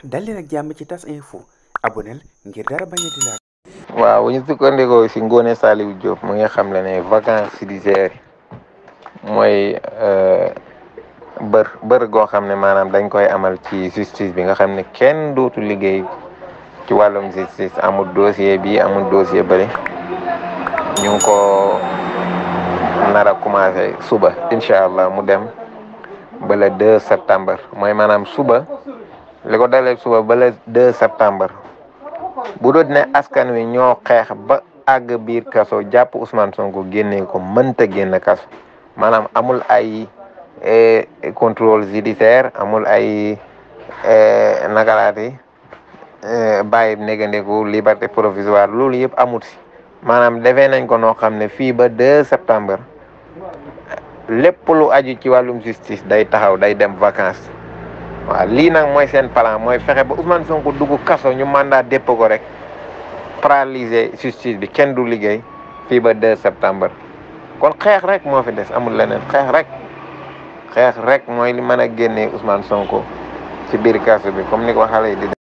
dal leen ak jàmm ci tas info aboneel ngir dara bañ a di laal waaw bu ñu sukkandikoo si Ngoone Saliou Diop mu ngi xam le ne vacances judiciaires mooy bër bër goo xam ne maanaam dañ koy amal ci justice bi nga xam ne kenn dootu liggéey ci wàllum justice amul dossier bi amul dossier bëri ñu ngi ko nar a commencé suba incha allah mu dem ba le 2 septembre mooy maanaam suba li ko dalee suba ba le 2 septembre bu doon ne askan wi ñoo xeex ba àgg biir kaso jàpp Ousmane Sonko génnee ko mënta génn kaso maanaam amul ay contrôle judiciaire amul ay nakalaati bàyyi négandiku liberté provisoire loolu yëpp amut si maanaam defee nañ ko noo xam ne fii ba 2 septembre lépp lu aju ci wàllum justice day taxaw day dem vacances waaw lii nag mooy seen plan mooy fexe ba Ousmane Sonko dugg kaso ñu mandat dépp ko rek paralyser justice bi kenn du liggéey fii ba 2 septembre kon xeex rek moo fi des amul leneen xeex rek xeex rek mooy li mën a génnee Ousmane Sonko ci biir kaso bi comme ni ko xale yi di